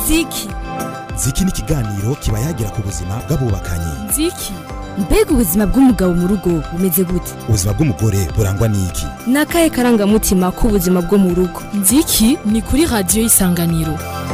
ziki ziki ni ikiganiro kiba yagira ku buzima bw'abubakanye ziki mbega ubuzima bw'umugabo mu rugo bumeze gute ubuzima bw'umugore burangwa n'iki ni akahe karangamutima k'ubuzima bwo mu rugo nziki ni kuri radiyo y'isanganiro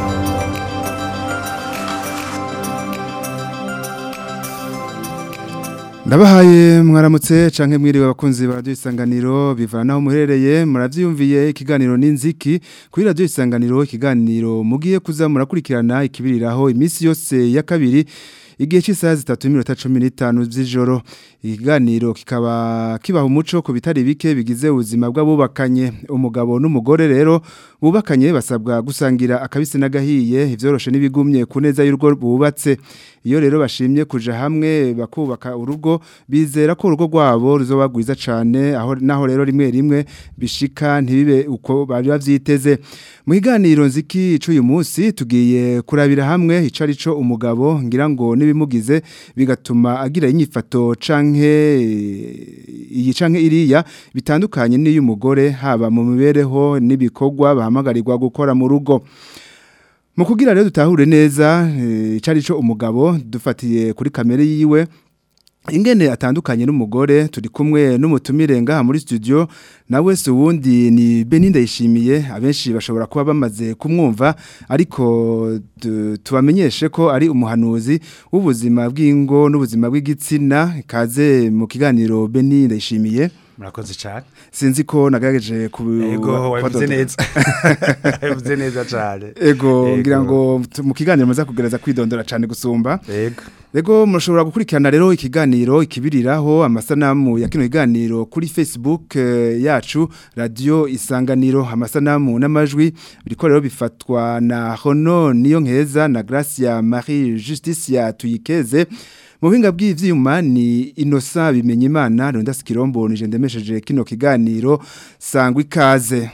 ndabahaye mwaramutse canke mwiriwe abakunzi ba radio isanganiro bivana naho muherereye muravyiyumviye ikiganiro n'inziki kuri radio isanganiro ikiganiro mugiye kuza murakurikirana ikibiriraho imisi yose ya kabiri igihe cy'isaha zitatu n'iminota cumi n'itanu z'ijoro ikiganiro kikaba kibaha umuco ku bitari bike bigize ubuzima bw'abubakanye umugabo n'umugore rero bubakanye basabwa gusangira akabisi n'agahiye ivyoroshe n'ibigumye ku neza y'urugo bubatse iyo rero bashimye kuja hamwe bakubaka urugo bizera ko urugo rwabo ruzoba rwiza cane aho naho rero rimwe rimwe bishika ntibibe uko bari bavyiteze mu kiganiro nziki c'uyu munsi tugiye kurabira hamwe icari co umugabo ngira ngo nibimugize bigatuma agira inyifato canke iyi canke iriya bitandukanye n'iy'umugore haba mu mibereho n'ibikorwa bahamagarirwa gukora mu rugo mu kugira rero dutahure neza icari co umugabo dufatiye kuri kamere yiwe ingene atandukanye n'umugore turi kumwe n'umutumire ngaha muri studio nawe se uwundi ni Beninda yishimiye abenshi bashobora kuba bamaze kumwumva ariko tubamenyeshe ko ari umuhanuzi w'ubuzima bw'ingo n'ubuzima bw'igitsina kaze mu kiganiro Beninda yishimiye murakoze cyane sinzi ko nagerageje ku ego wabivuze neza wabivuze neza cyane ego ngira ngo mu kiganiro muza kugereza kwidondora cyane gusumba ego Ego mushobora gukurikirana rero ikiganiro ikibiriraho amasanamu ya kino kiganiro kuri Facebook eh, yacu radio isanganiro amasanamu n'amajwi biriko rero bifatwa na Hono niyo nkeza na Gracia Marie Justicia tuyikeze mu buhinga bw'ivyuma ni Innocent bimenye imana Ronda Skirombo nije ndemesheje kino kiganiro sangwa ikaze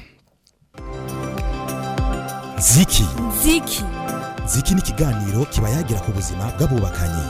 ziki ziki ziki ni ikiganiro kiba yagira ku buzima bw'abubakanye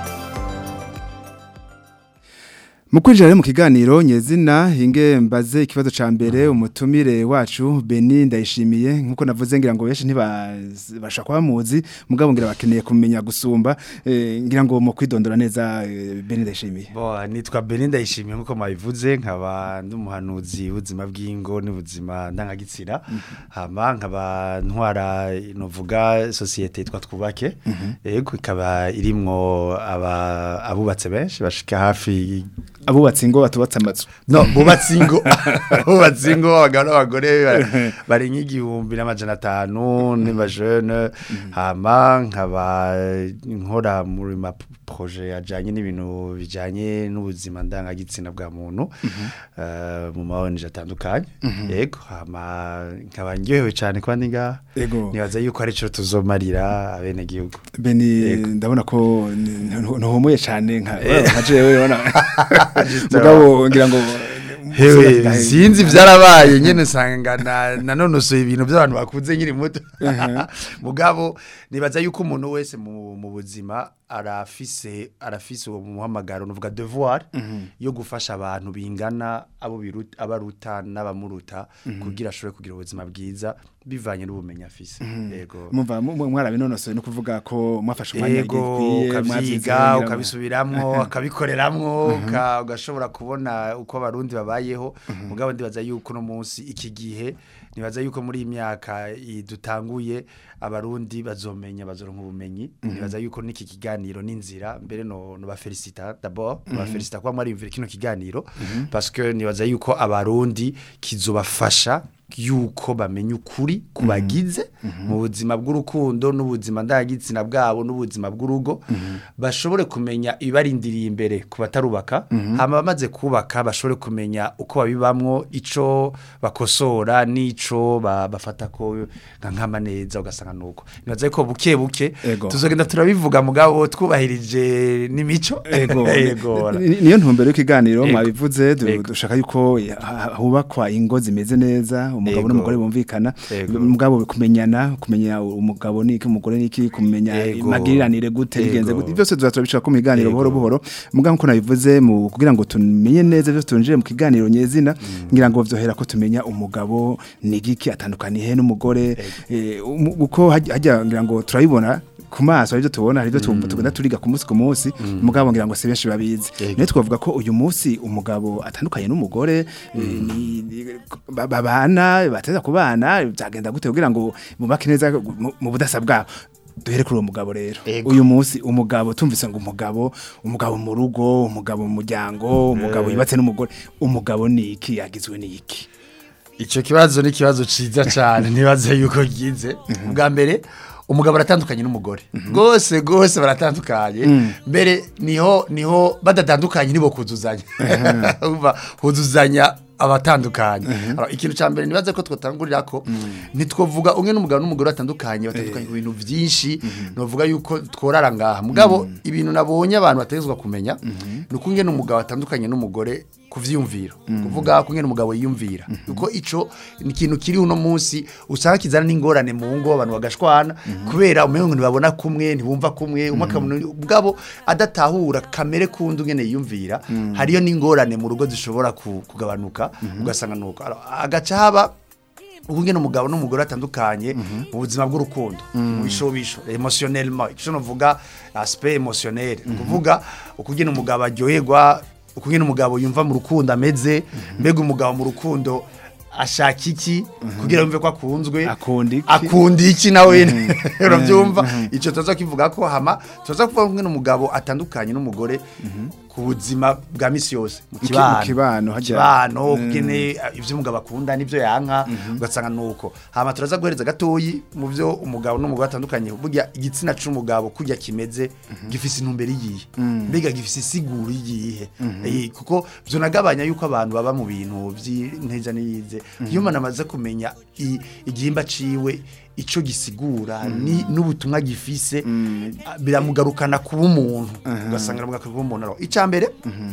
mu kwinjira mu kiganiro nyezina hinge mbaze ikibazo ca mbere umutumire wacu Beni ndayishimiye nkuko navuze ngira ngo benshi ntibasha kwa muzi mugabo ngira bakeneye kumenya gusumba eh, ngira ngo mu kwidondora neza eh, Beni ndayishimiye bo nitwa Beni ndayishimiye nkuko mabivuze nkaba ndumuhanuzi ubuzima bw'ingo n'ubuzima ndangagitsira hama nkaba ntwara novuga societe yitwa twubake yego ikaba irimwo aba abubatse benshi bashika hafi abubatse ingo batubatse amazu no bubatse ingo bubatse ingo abagabo n'abagore bari nk'igihumbi n'amajana atanu n'amajene hama nkaba nkora muri ma projet ajanye n'ibintu bijanye n'ubuzima ndangagitsina bwa muntu eh, mu maonje atandukanye yego hama nkaba ndyohewe cyane kuba ndi ngaha Ego. nibaza yuko ari cyo tuzomarira abene gihugu Beni Yego. ndabona ko ntuhumuye cyane nka Eh. nka jewe ubona Just mugabo ngira ngo Hewe sinzi vyarabaye nyene usanga na nanonosoye ibintu by'abantu bakuze nkiri muto mugabo nibaza yuko umuntu wese mu mu buzima arafise arafise uwo muhamagaro nuvuga devoir yo gufasha abantu bingana abo biruta abaruta n'abamuruta kugira ashobore kugira ubuzima bwiza bivanye n'ubumenyi afise yego mumva mu- mwarabinonosoye no kuvuga ko mwafashe umwanya ego gikwiye, ukavyiga mwavyize, ukabisubiramwo ukabikoreramwo uka- ugashobora kubona uko abarundi babayeho mugabo ndibaza yuko no munsi iki gihe nibaza yuko muri iyi myaka i- dutanguye abarundi bazomenya bazoronka ubumenyi nibaza yuko n'iki kiganiro n'inzira mbere no no bafelicita d'abord no bafelicita kuba mwari kino kiganiro parce que nibaza yuko abarundi kizobafasha yuko bamenya ukuri kubagize mu buzima bw'urukundo n'ubuzima ndagitsina bwabo n'ubuzima bw'urugo bashobore kumenya ibibarindiriye imbere ku batarubaka hama bamaze kubaka bashobore kumenya uko babibamwo ico bakosora n'ico ba- bafata ko nka nkama neza ugasanga nuko nibaza ko buke buke Ego. tuzogenda turabivuga mugabo twubahirije n'imico Ego, Ego. ni- ni- niyo ntumbero y'ikiganiro Ego. mwabivuze du- Ego. dushaka yuko ha- hubakwa ingo zimeze neza umugabo Yego. n'umugore bumvikana Yego. mugabo kumenyana kumenya umugabo niki umugore niki kumenya Yego. magiriranire gute Yego. bigenze gute byose tuzaturabishaka ko mu biganiro Yego. buhoro buhoro mugabo nko nabivuze mu kugira ngo tumenye neza byose tunjire mu kiganiro nyezina ngira ngo vyohera ko tumenya umugabo nigiki atandukaniye he n'umugore eh, umu- uko hajya hajya ngira ngo turabibona ku maso aribyo tubona aribyo tumva tugenda turiga ku munsi ku munsi mugabo ngira ngo si benshi babizi Yego. niyo twavuga ko uyu munsi umugabo atandukanye n'umugore eh, ni- ni- ba- babana bateza kubana byagenda gute kugira ngo bubake neza mu- mu budasa bwabo duhere kuri uwo mugabo rero Yego. uyu munsi umugabo tumvise ngo umugabo umugabo mu rugo umugabo mu muryango umugabo yubatse n'umugore umugabo ni iki yagizwe ni iki icyo kibazo ni ikibazo cyiza cyane ntibaze yuko gize bwa mbere umugabo aratandukanye n'umugore rwose rwose baratandukanye mbere niho niho badatandukanye nibo kuzuzanya Urumva, huzuzanya abatandukanye Alors, ikintu cya mbere nibaze ko twatangurira ko ntitwavuga umwe n'umugabo n'umugore batandukanye batandukanye ku bintu byinshi novuga yuko tworara ngaha mugabo ibintu nabonye abantu bategezwa kumenya ni uko ngene umugabo atandukanye n'umugore ku vyiyumviro kuvuga ko ngene umugabo yiyumvira kuko ico ni ikintu kiri uno munsi usanga kizana n'ingorane mu ngo abantu bagashwana kubera umengo ntibabona kumwe ntibumva kumwe umwe akabona ubwabo adatahura kamere kundi ngene yiyumvira hariyo n'ingorane mu rugo zishobora ku- kugabanuka ugasanga nuko Alors, agaca haba ubu ngene umugabo n'umugore atandukanye mu buzima bw'urukundo mu bishobisho emotionnellement icyo novuga aspect emotionnel ni ukuvuga ukugena umugabo aryoherwa ukugena umugabo yumva mu rukundo ameze mbega umugabo mu rukundo ashaka iki kugira yumve ko akunzwe Akunda iki? akunda iki nawe urabyumva icyo tuza kivuga ko hama tuza kuvuga ngene umugabo atandukanye n'umugore ku buzima bwa misi yose mu ki- kibano mu kibano, hajya- kibano kugene ibyo umugabo akunda n'ibyo yanka ugasanga nuko hama turaza guhereza gatoyi mu byo umugabo n'umugore atandukanye burya igitsina c'umugabo kurya kimeze gifise intumbero iyihe mbega gifise isiguro iyihe Eh, kuko byo nagabanya yuko abantu baba mu bintu by'inteja n'iyize iyo umuntu amaze kumenya i- igihimba ciwe ico gisigura ni n'ubutumwa gifise ah, biramugarukana kuba umuntu ugasanga biramugarukana kuba umuntu Alors, icya mbere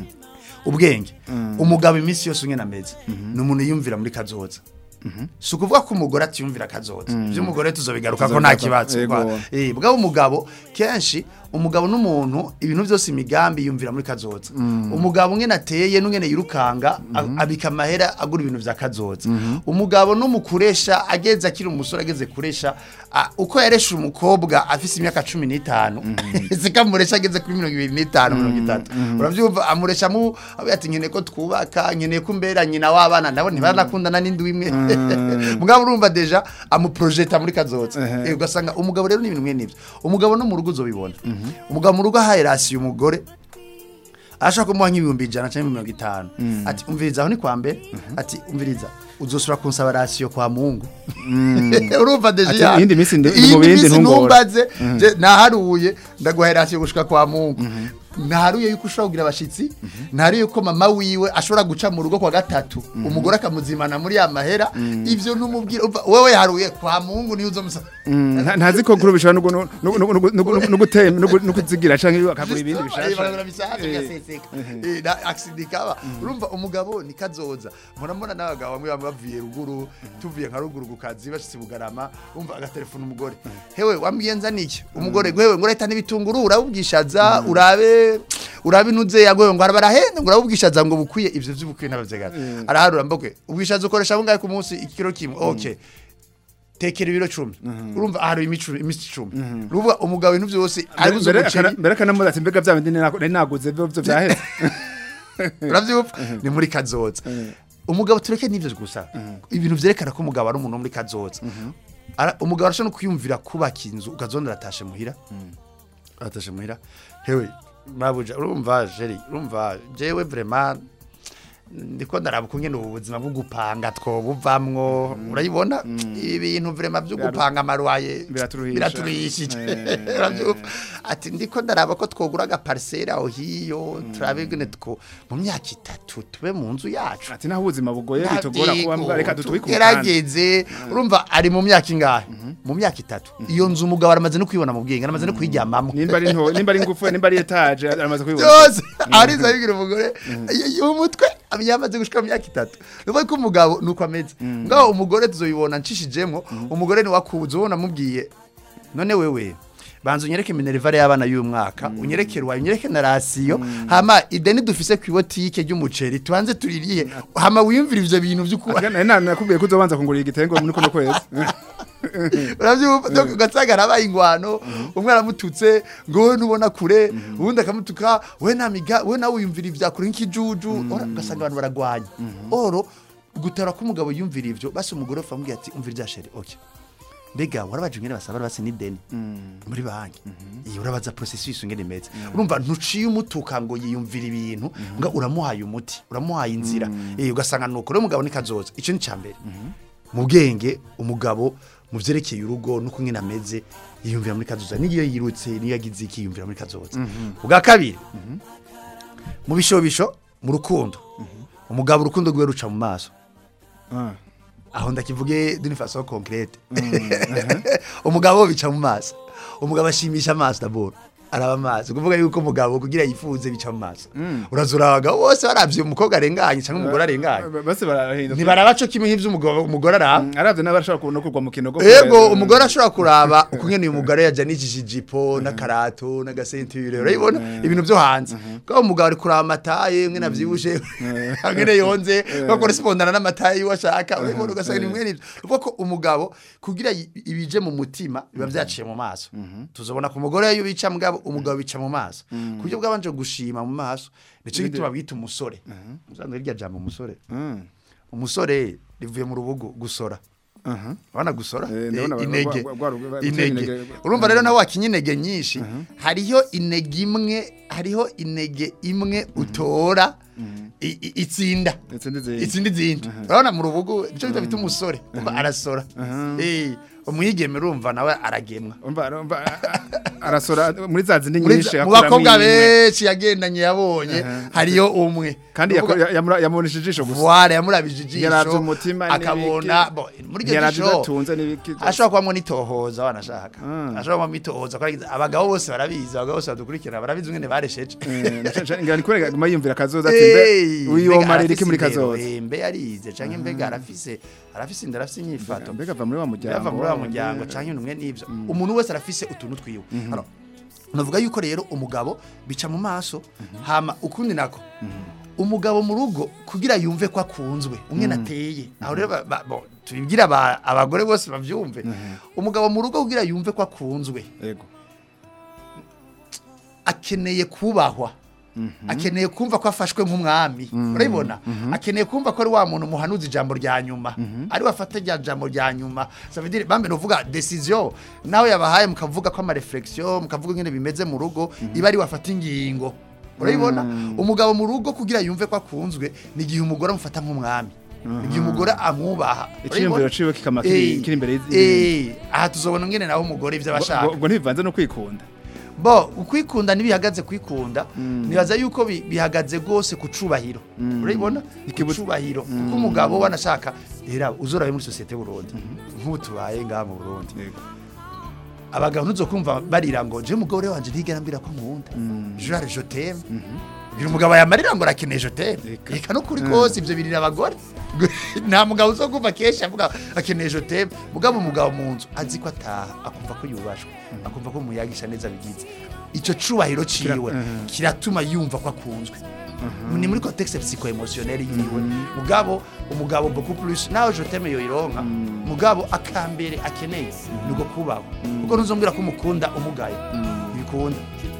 ubwenge umugabo iminsi yose umwe ameze ni umuntu yiyumvira muri kazoza si ukuvuga ko umugore atiyumvira kazoza by'umugore tuzobigaruka ko nta kibazo Yego. kwa- eh, bwaba umugabo kenshi umugabo n'umuntu ibintu byose imigambi yumvira muri kazoza umugabo umwe nateye n'umwe yirukanga a- abika amahera agura ibintu vya kazoza umugabo n'umukuresha ageze akiri umusore ageze kuresha a- uko yaresha umukobwa afise imyaka cumi n'itanu zikamuresha ageze kuri mirongo ibiri n'itanu mirongo itatu uravyumva amuresha mu avuga ati nkeneye ko twubaka nkeneye ko mbera nyina w'abana nabo ntibaranakundana n'indi imwe mugabo urumva deja amuprojeta muri kazoza Eh, ugasanga umugabo rero ni ibintu mwe nivyo umugabo no mu rugo uzobibona umugabo mu rugo ahaye rasiyo umugore ashaka kumuha nk'ibihumbi ijana cyangwa mirongo itanu ati umviriza aho ni kwa mbere ati umviriza uzosura kunsaba rasiyo kwa mungu urumva deje Ati, ya- iyindi minsi ndi- ndi mu iyindi bindi minsi ntungora. ntumbaze je naharuye ndaguha rasiyo gushika kwa mungu ntaharuye yuko ushobora kugira abashitsi ntaharuye yuko mama wiwe ashobora guca mu rugo kwa gatatu umugore akamuzimana muri ya mahera ivyo ntumubwira umva, wewe yaharuye kwa mungu niyo uzomusaba Nta- ntazi ko kuri bishobora no gu- no- no- no- no- no- no gutema no gu- no kuzigira canke akagura ibindi Eh, bishasha baragura bishasha bigaseseka Eh, na accident ikaba urumva umugabo ni kazoza mpora mbona n'abagabo bamwe bamwe bavuye ruguru tuvuye nka ruguru ku kazi bashitse bugarama umva agatelefona umugore hewe wambwiye nza niki umugore gwewe ngo leta n'ibitunguru urabubwishaza urabe urabe inuze yagoye ngo arabarahe ngo urabubwishaza ngo bukwiye ivyo vy'ubukwiye ntabavyegana araharura mbokwe ubwishaza ukoresha bungahe ku munsi ikiro kimwe okay tekera ibiro cumi urumva aharuye imicu- imisi icumi urumva umugabo ibintu vyose ari buze mbere umuceri akana- mbere akanamubaza ati mbega vya bindi nari nari naguze byo byo vyaheze uravyumva ni muri kazoza umugabo tureke n'ivyo gusa ibintu vyerekana ko umugabo ari umuntu wo muri kazoza Ara- umugabo arashobora no kwiyumvira kubaka inzu ukazona aratashe muhira aratashe muhira hewe mabuja urumva jeri urumva jewe vraiment ndiko ndaraba ukungene ubu buzima bwo gupanga twobuvamwo urayibona ibi bintu vraiment byo gupanga amaruaye Biraturuhisha. biraturuhishije Eh. Uravyumva? ati ndiko ndaraba ko twogura agaparisere aho hiyo turabe gene two mu myaka itatu tube mu nzu yacu ati naho ubuzima bugoye bitugora kuba mbwa reka dutubike umukanda tugerageze urumva ari mu myaka ingahe mu myaka itatu iyo nzu umugabo aramaze no kwibona mu bwenge aramaze no kuyiryamamo nimba ari nto nimba ari ngufu nimba ari etage aramaze kubibona byose ariza yigira umugore y'umutwe yamaze gushika mu myaka itatu nuvuga ko umugabo nuko ameze ngaho umugore tuzoyibona nshishijemo umugore ni wakubuze ubona mubwiye none wewe banza unyereke minerivare y'abana y'umwaka unyereke ruwaye unyereke na rasiyo hama ideni dufise ku ibotike ry'umuceri tubanze tuririye hama wiyumvira ivyo bintu vy'uko nakubwiye ko uzobanza kungurira igitengo muri kuno kwezi uravyumva donc ugasanga arabaye ingwano umwe aramututse ngo wowe nubona kure ubundi akamutuka we namiga we nawe wiyumvira ivya kure nk'ikijuju ora ugasanga abantu baragwanya oro gutara ko umugabo yumvira ivyo basi umugore ufa amubwira ati umvira ivya sheri okay mbega warabaje ingene basaba basi n'ideni muri banki iyo urabaza processus ingene imeze urumva ntuciye umutuka ngo yiyumvira ibintu nga uramuhaye umuti uramuhaye inzira eh ugasanga nuko rero umugabo nikazoza ico ni cambere mu bwenge umugabo mu vyerekeye urugo nuko ngene ameze yiyumvira muri kazoza niyo yirutse niyo yagize iki yiyumvira muri kazoza ubwa kabiri mu bishobisho mu rukundo umugabo urukundo rwe ruca mu maso aho ndakivuge d'une façon concrète umugabo bica mu maso umugabo ashimisha amaso d'abord araba amaso kuvuga yuko umugabo kugira yifuze bica mu maso urazura abagabo bose baravye umukobwa arenganye cyangwa umugore arenganye bose barahinda ntibaraba co kimwe nk'ivyo umugabo umugore araba aravye n'abashaka kubona kugwa mu kinogo Ego umugore ashobora kuraba uko ngene uyu mugore yajanishije ijipo n'akarato n'agasenture urabibona ibintu byo hanze kwa umugabo ari kuraba amataye ngene avyibushe ngene yonze ko correspondana n'amataye yiwe ashaka urabibona ugasanga ni mwene ivyo uvuga ko umugabo kugira yi- ibije mu mutima biba vyaciye mu maso tuzobona ku mugore iyo bica mugabo umugabo bica mu maso ku buryo bwabanje gushima mu maso nico gituma bita umusore musanzwe rya jambo umusore umusore rivuye mu rubugu gusora Wana gusora Eh, Eh, ndabona inege gwa- gwa- gwa- gwa- inege inege. urumva rero nawe wakinye inege nyinshi hariho inege imwe hariho inege imwe utora i- i- itsinda Itsinda izindi. itsinda izindi urabona mu rubugu nicyo bita bita umusore umva arasora Eh, umwigeme urumva nawe aragemwa umva umva arasora muri za zindi Muri nyinshi za- mu akuramo bakobwa imwe. benshi yagendanye yabonye hariyo umwe kandi Uvuga- yako- yamura- yamubonesha ijisho gusa Voile yamurabije ijisho Yaravye umutima akabona n'ibiki. bo muri iryo Yaravye jisho idatunze n'ibiki byose. ashobora kubamo n'itohoza wanashaka Mm. ashobora kubamo itohoza ko aragize- abagabo bose barabizi abagabo bose badukurikira barabizi ngene baresheje ngani kurega guma yumvira kazoza ati mbe uyu marira iki muri kazoza mbe yarize canke mbega arafise arafise inda arafise inyifato mbega ava muri wa muryango yava muri wa muryango canke numwe n'ivyo umuntu wese arafise utuntu twiwe Alors, navuga yuko rero umugabo bica mu maso hama ukundi nako umugabo mu rugo kugira yumve ko akunzwe umwe nateye aho rero ba- ba- bo, tubibwira aba- abagore bose bavyumve umugabo mu rugo kugira yumve ko akunzwe yego akeneye kubahwa akeneye kumva ko afashwe nk'umwami urabibona akeneye kumva ko ari wa muntu muhanuza ijambo rya nyuma ari wafata rya jambo rya nyuma savadire bambe novuga decision nawe yabahaye mukavuga ko ama reflexion mukavuga ngene bimeze mu rugo iba ari wafata ingingo urabibona umugabo mu rugo kugira yumve ko akunzwe ni igihe umugore amufata nk'umwami igihe umugore amwubaha Iciyumviro urabibona? ciwe kikama kiri- Eh, kiri imbere y'izindi. eh, aha tuzobona ngene naho umugore ivyo abashaka ubwo ntibivanze no kwikunda bo ukwikunda ntibihagaze kwikunda nibaza yuko bi- bihagaze rwose ku cubahiro urabibona ku Ikibuza- cubahiro kuko umugabo wanashaka rera uzorabe muri sosiyete Burundi nk'ubu tubaye ngaha mu Burundi Yego. abagabo ntuzokumva barira ngo je umugore wanje ntigera mbira ko nkunda jure je t'aime biri umugabo yamarira ngo arakeneye je t'aime Eka. reka no kuri kose ivyo birira abagore nta mugabo uzokumva kenshi avuga akeneye je t'aime mugabo umugabo mu nzu azi ko ataha akumva ko yubashwe akumva ko muyagisha neza bigize ico cubahiro ciwe mhm. kiratuma yumva ko akunzwe ni muri contexte psycho emotionnel yiwe mugabo umugabo beaucoup plus nawe je t'aime yoyironka mugabo akambere akeneye nuko kubaho kuko ntuzombwira ko umukunda umugaye ntibikunda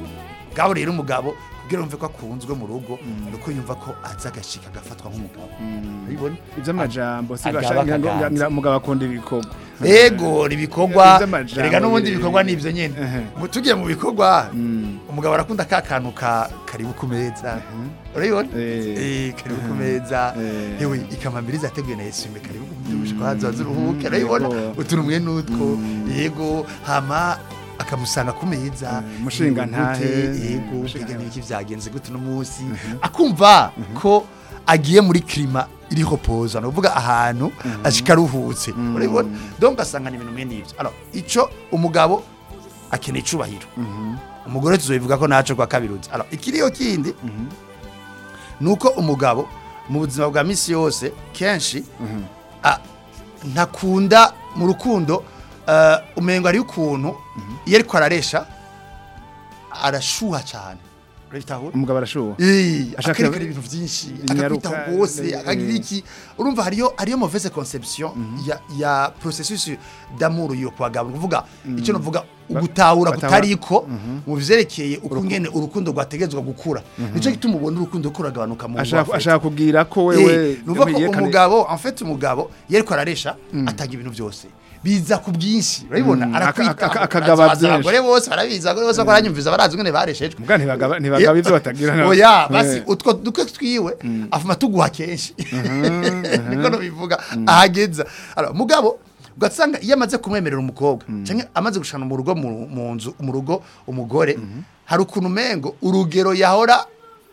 gabo rero umugabo kugira yumve ko akunzwe mu rugo nuko yumva ko aza agashika agafatwa nk'umugabo urabibona iby'amajambo si Agaba bashaka akaganza. ngira umugabo akunda ibikorwa ego ibikorwa Ivy'amajambo erega n'ubundi biri- ibikorwa nivyo nyene Ehe. Mu- tugiye mu bikorwa Mm. umugabo arakunda ka kantu ka karibu ku meza urabibona Eh. eh karibu ku meza Eh. yewe ikamambiriza yateguye na Yesu karibu kumujusha kwa hazo zuruhuke urabibona Yego. utuntu mwe nutwo yego hama akamusanga ku meza Eh, mushinga ntahe. Gute, yego Mushinga mbega niki vyagenze gute no munsi akumva ko agiye muri klima iriho poza no kuvuga ahantu ashika ruhutse urabibona donc asanga ni ibintu mwe nivyo alors ico umugabo akeneye icubahiro umugore tuzobivuga ko naco kwa kabiruzi alors ikiriyo kindi nuko umugabo mu buzima bwa misi yose kenshi a- ntakunda mu rukundo uh, umengo ari ukuntu iyo ariko araresha arashuha cyane urabitahura umugabo arashuha Eh, Ashaka- akerekana ibintu byinshi Inyaruka, akakwita rwose eh, akagira eh. iki urumva hariyo hariyo mauvaise conception ya ya processus d'amour yo kwagabo kuvuga icyo navuga ugutahura batahura. kutariko mu vyerekeye uko ngene urukundo rwategezwa gukura nico gituma ubona urukundo ko ruragabanuka mu ashaka ngwafete. ashaka kubwira ko Eh, wewe nuvuga ko yerekane- umugabo en fait umugabo yeriko araresha atanga ibintu byose biza ku bwinshi urabibona Mm, arakwita aka- aka- akagaba Abaza byinshi. abagore bose barabizi abagore bose baranyumviza barazi ngene bareshejwe Muga ntibagaba ntibagaba ivyo batagira na- oya basi Eh. utwo duke twiwe afuma tuguha kenshi niko no bivuga ahageza alors mugabo ugasanga iyo amaze kumwemerera umukobwa cyangwa amaze gushana mu rugo mu mu nzu mu rugo umugore hari ukuntu umengo urugero yahora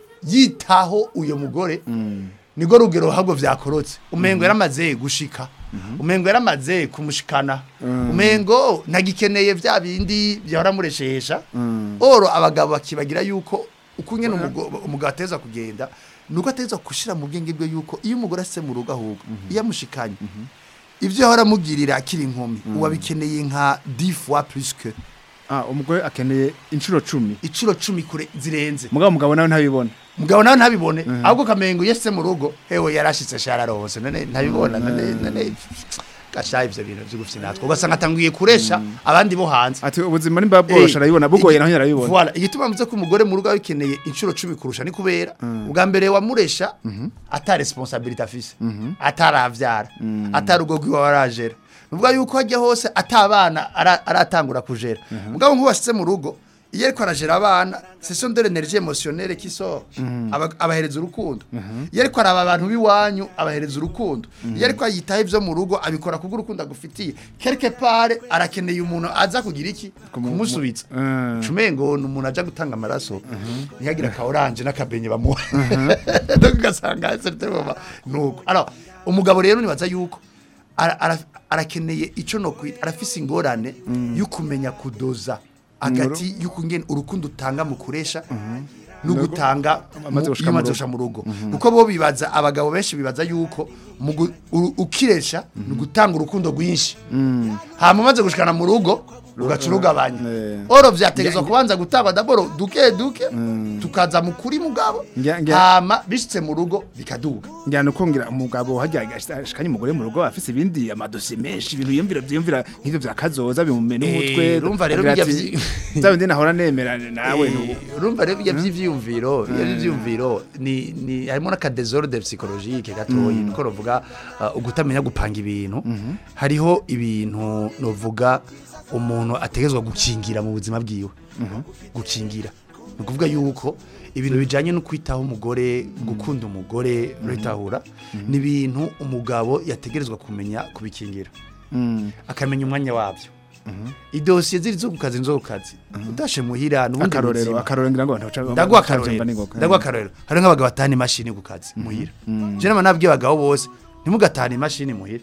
yitaho uyo mugore niko rugero ahubwo vyakorotse umengo yaramaze gushika umengo yaramaze kumushikana umengo nagikeneye vya bindi byahora mureshesha oro abagabo bakibagira yuko uko nyene umugo- umugabo ateza kugenda nuko ateza gushira mu bwenge bwe yuko iyo umugore ase mu rugo ahubwo iyo amushikanye ivyo yahora amugirira akiri inkumi uwabikeneye nka 10 fois plus que ah umugore akeneye inshuro 10 iciro cumi kure zirenze mugabo umugabo nawe ntabibona mugabo nawe ntabibone ahubwo kamengo yese mu rugo hewe yarashitse shararose none ntabibona none none gasha ivyo bintu vy'ugufite natwe ugasanga atanguye kuresha abandi bo hanze ati ubuzima nimba bworosha arabibona bugoye naho arabibona Voilà, igituma mvuze ko umugore mu rugo abikeneye inshuro cumi kurusha ni kubera ubwa mbere wamuresha ata responsabilité afise ataravyara atarugo rwiwe warajera nuvuga yuko hajya hose atabana ara- aratangura kujera mugabo nk'uwashitse mu rugo iyo ariko arajera abana ce sont de l'énergie émotionnelle qui sort Aba- abahereza urukundo iyo ariko araba abantu b'iwanyu abahereza urukundo iyo ariko yitaho ivyo mu rugo abikora kubwo urukundo agufitiye quelque part arakeneye umuntu aza kugira iki kumusubiza Mm. cumengo ni umuntu aja gutanga amaraso ntiyagira ka oranje n'akabenye bamuha donc ugasanga certain moment nuko alors umugabo rero nibaza yuko ara- ara- arakeneye ico no kwita arafise ingorane yo kumenya kudoza hagati y'uko ngene urukundo utanga mu kuresha no gutanga Amaze mu- gushika iyo mu umaze rugo. gushika mu rugo kuko bo bibaza abagabo benshi bibaza yuko mu gu- uru- ukiresha ni ugutanga urukundo rwinshi hama umaze gushikana mu rugo ugaca urugabanya Eh. oro vyategezwa kubanza gutangwa daboro duke duke tukaza mu kuri mugabo Ngira- ngira- hama bishitse mu rugo bikaduga njyana uko ngira umugabo hajya ashikanye umugore mu rugo afise ibindi amadosiye menshi ibintu yiyumvira byiyumvira nk'ivyo vya kazoza bimumena Eh, umutwe urumva rero agira bijya ati, vyi- za bindi nahora nemera nawe Eh, nubu urumva rero bijya vy'ivyiyumviro bijya vy'ivyiyumviro ni ni harimo n'akadesordre psychologique gatoyi niko novuga uh, ugutamenya gupanga ibintu hariho ibintu novuga umuntu ategezwa gukingira mu buzima bwiwe gukingira ni ukuvuga yuko ibintu bijanye no kwitaho umugore gukunda umugore uritahura ni ibintu umugabo yategerezwa kumenya kubikingira akamenya umwanya wabyo idosiye ziri zo ku kazi nzo ku kazi utashe muhira n'ubundi akarorero buzima. akarorero ngira ngo abantu baca ndaguha baca- akarorero baca n'ingoga. ndaguha akarorero hari nk'abagabo batahana imashini ku kazi muhira je nama nabwiye abagabo bose ntimugatahane imashini muhira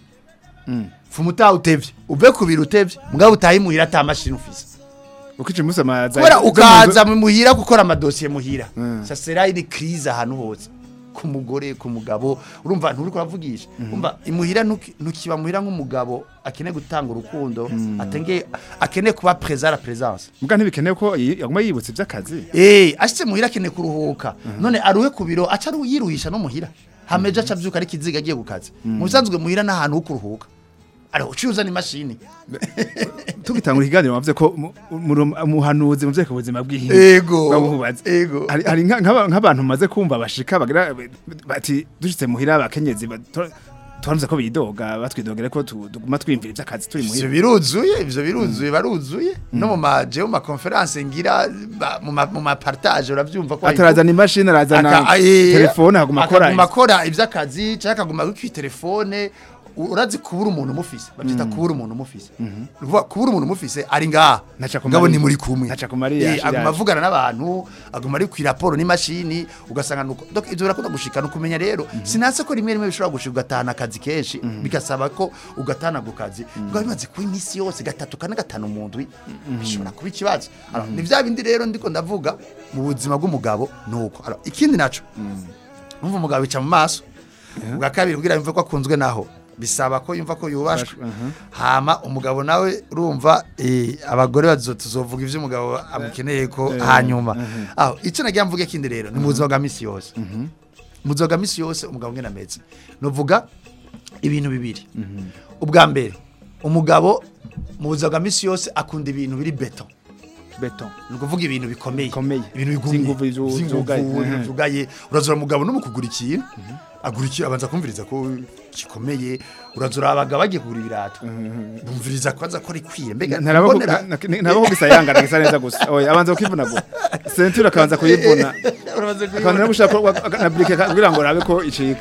fuma utaha utevye uve ku biro utevye mugabo utahe muhira ata mashini ufise ukica umunsi amaza kubera ukaza mu muhira gukora amadosiye muhira ça sera une crise ahantu hose ku mugore ku mugabo urumva nturi kuravugisha umva imuhira ntuki- ntukiba muhira nk'umugabo akeneye gutanga urukundo atenge akeneye kuba présent à la présence muga ntibikenewe ko yi- yaguma yibutse ivy'akazi Eh, ashitse muhira akeneye kuruhuka. None aruhe ku biro aca aru- yiruhisha no muhira. Hameje aca avyuka ari kiziga agiye ku kazi. Mu bisanzwe muhira n'ahantu ho kuruhuka. Ari ucuza ni mashini. tugitangura ikiganiro wavuze ko mu- mu- umuhanuzi mu vyeka ubuzima bw'ihinga Ego. bamuhubaza Ego. hari hari nka- nk'aba- nk'abantu maze kumva bashika bagira bati dushitse muhira abakenyezi bato- twavuze ko bidoga batwidogere ko tu- tuguma twimvira ivy'akazi turi Ivyo muhira biruzuye, ivyo biruzuye, baruzuye. No mu maje mu ma conference ngira ba- mu ma mu ma partage uravyumva ko atarazana imashini arazana Aka- eh, telefone haguma akora akaguma akora ivy'akazi cyangwa akaguma kuri telefone u- urazi kubura umuntu umufise bavyita kubura umuntu umufise Nukuvuga kubura umuntu umufise ari ngaha Ntaca ku ngabo Mariya. ni muri kumwe Ntaca ku Mariya, Eh, ashira aguma yaje. avugana n'abantu aguma ari ku raporo n'imashini ugasanga nuko donc ivyo birakunda gushika no kumenya rero sinase ko rimwe rimwe bishobora gushika ugatahana akazi kenshi bigasaba ko ugatahana ku kazi ngo bimaze kuba iminsi yose gatatu kane gatanu mu ndwi bishobora kuba ikibazo Alors, ni vya bindi rero ndiko ndavuga mu buzima bw'umugabo nuko Alors, ikindi naco numva umugabo bica mu maso ubwa kabiri kugira yumve ko akunzwe naho bisaba ko yumva ko yubashwe aha. hama umugabo nawe urumva eh, abagore bazo tuzovuga ivyo umugabo amukeneye ko hanyuma aho ico nagira mvuge kindi rero ni mu buzima bwa misi yose mu buzima bwa misi yose umugabo ngena ameze nuvuga ibintu bibiri ubwa mbere umugabo mu buzima bwa misi yose akunda ibintu biri beton beton ni ukuvuga ibintu bikomeye Bikomeye. ibintu bigumye Vy'inguvu zu- Vy'inguvu, zugaye. ibintu Mhm. zugaye urazura umugabo no mu kugura ikintu agura ikintu abanza kumviriza ko gikomeye urazura abagabo bagiye kugura ibirato bumviriza ko aza ko ari kwiye mbega ntarabaho mbonera- ntabaho gisa yangana gisa neza gusa oya abanza kukivuna gusa senture akabanza kuyivuna Uramaze akabanza kuyibona. no gushaka ko- na brique kugira ngo arabe ko icika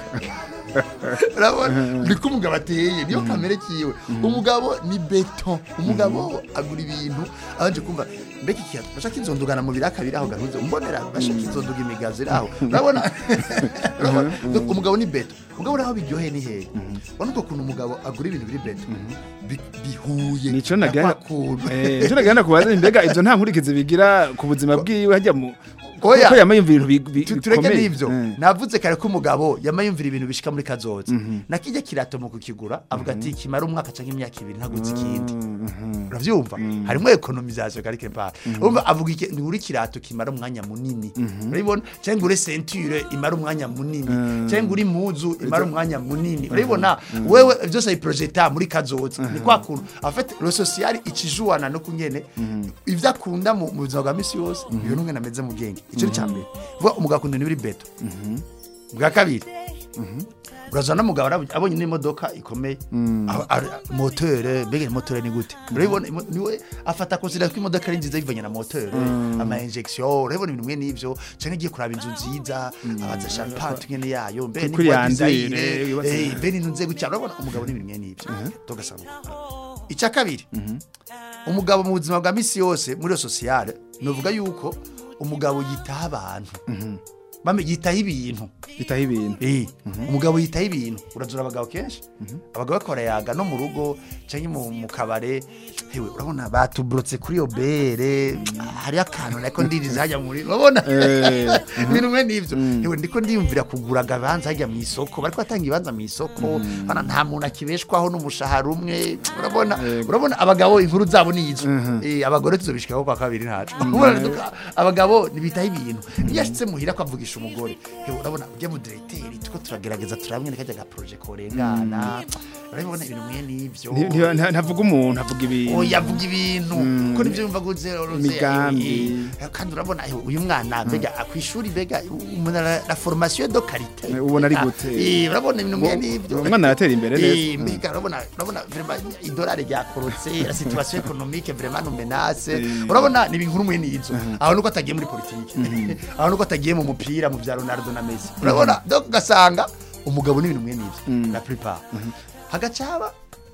urabona niko umugabo ateye niyo kamere kiwe umugabo ni beton umugabo agura ibintu abanje kumva mbega ikiyato bashaka inzondugana mu biraka biri aho gahuze umbonera bashaka inzonduga imigazi iri aho urabona Urabona? Donc, umugabo ni beton umugabo uri aho biryoheye ni hehe ubona uko kuntu umugabo agura ibintu biri beton bi- bihuye nico na nagana kwa kuntu. eh nico nagana kubaza mbega ivyo nta nkurikizi bigira ku buzima bwiwe hajya mu Oya. ko yamayumvira ibintu bi- bi- Tu- tureke bikomeye. n'ivyo Eh. navuze kare ko umugabo yamayumvira ibintu bishika muri kazoza nakijya kirato mu kukigura avuga ati kimara umwaka canke imyaka ibiri ntaguze ikindi uravyumva harimwo ekonomization karike pa urumva avuga iki ni uri kirato kimara umwanya munini urabibona cyangwa uri ceinture imara umwanya munini cyangwa uri muzu imara umwanya munini urabibona wewe byose ayiprojecta muri kazoza ni kwa kuntu en fait le social ikijuwana no kunyene ivyo akunda mu mu buzima bwa misi yose iyo numwe nameze mu bwenge ico ni cyambere vuga umugabo akunda ibintu biri beto bwa kabiri urazana n'umugabo arabu- abonye n'imodoka ikomeye a- a- motere mbega motere ni gute urabibona imo- niwe afata consider ko imodoka ari nziza bivanye na motere ama injection urabibona ibintu mwe n'ivyo canke igiye kuraba inzu nziza abaza champagne nyene yayo mbega Kuri ni yandire, design yubatse- eh mbega inzu nze gutya urabona umugabo n'ibintu mwe n'ivyo tugasanga icya kabiri umugabo mu buzima bwa misi yose muri iyo sosiyale nuvuga yuko umugabo yitaho abantu bame yitaho ibintu bitaho ibintu Eh, umugabo yitaho ibintu urazura abagabo kenshi abagabo bakora yaga no mu rugo cyangwa mu, mu kabare hewe urabona batuburotse kuri iyo bere hari akantu nako ndiriza hajya muri urabona Eh, ibintu mwe n'ivyo hewe ndiko ndiyumvira kugura agabanza hajya mu isoko bariko batanga ibibanza mu isoko bana nta muntu akibeshwaho n'umushahara umwe urabona urabona abagabo inkuru zabo ni izo eh abagore tuzobishikaho kwa kabiri ntacu Urabona, duka- abagabo nibitaho ibintu iyo ashitse muhira kwavugisha umugore hewe urabona ujya mu directeur tuko turagerageza turamwe kajya ga projet korengana urabona ibintu mwe n'ivyo nti- nti- nta- ntavuga umuntu avuga ibintu oya avuga ibintu ko nivyo yumva guze Imigambi. kandi urabona eh, uyu mwana mbega kwishuri mbega umuntu ara- la formation de qualité Eh, ubona ari Ah, gute? eh urabona ibintu mwe n'ivyo umwana aratera imbere neza Eh, mbega urabona urabona vraiment idolari ryakorotse la situation économique vraiment nous menace urabona ni ibintu mwe n'izo aho nuko atagiye muri politique aho nuko atagiye mu mupira mu bya Ronaldo na Messi urabona donc gasanga umugabo n'ibintu mwe n'ivyo la plupart hagacaba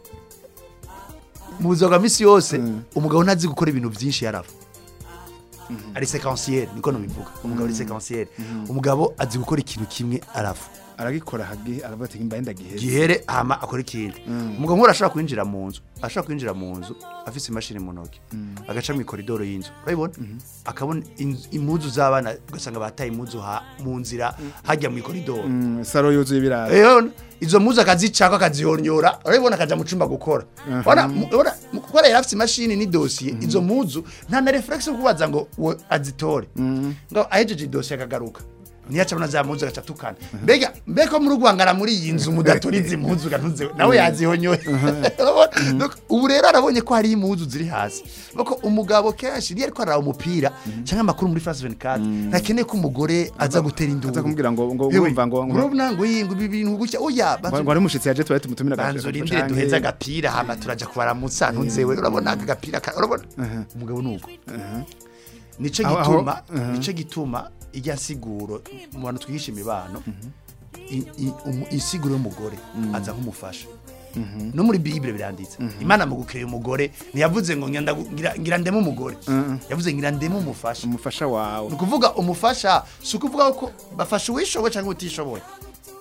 mu buzima bwa misi yose umugabo ntazi gukora ibintu byinshi yarafa ari séquentiel niko nubivuga umugabo ari séquentiel umugabo azi gukora ikintu kimwe arafa aragikora hagi aravuga ati mbaye ndagiheze gihere hama akora ikindi umugabo nk'ura ashobora kwinjira mu nzu ashobora kwinjira mu nzu afise imashini mu ntoki agaca mu ikoridoro y'inzu urabibona akabona inzu- impuzu z'abana ugasanga bataye impuzu ha- mu nzira hajya mu ikoridoro Mm, saro yuzuye ibirayi Eyo, izo mpuzu akazicako akazihonyora urabibona akaja mu cumba gukora Urabona, mu- urabona, mu gukora yari afise imashini n'idosiye izo mpuzu nta na reflex yo kubaza ngo we azitore ngo ahejeje idosiye akagaruka niyo acabona za mpuzu agaca atukana mbega mbega muri urwangara muri iyi nzu mudatora izi mpuzu gantuze nawe yazihonyoye Urabona? Donc, ubu rero arabonye ko hari impuzu ziri hasi bako umugabo kenshi niyo ariko araraba umupira cyangwa amakuru muri France 24 ntakeneye ko umugore aza gutera induru aza kumubwira ngo ngo Yewe, urumva ngo ngo urabona ngo iyi ngo ibi bintu gutya oya ngo ari umushitsi yaje twari tumutumira banzo rindire duheza agapira hama turaja kubaramutsa ntunzewe urabona aka gapira ka- urabona umugabo nuko nico Aho- aho- gituma aha. nico gituma ijya nsiguro mu bantu twigisha imibano i- i- umu- insiguro y'umugore aza nk'umufasha no muri bible biranditse imana mu gukirera umugore ntiyavuze ngo ngira ndagu- ngira- ngira ndeme umugore yavuze ngira ndeme umufasha umufasha wawe ni ukuvuga umufasha si ukuvuga ko bafasha uwishoboye cyangwa utishoboye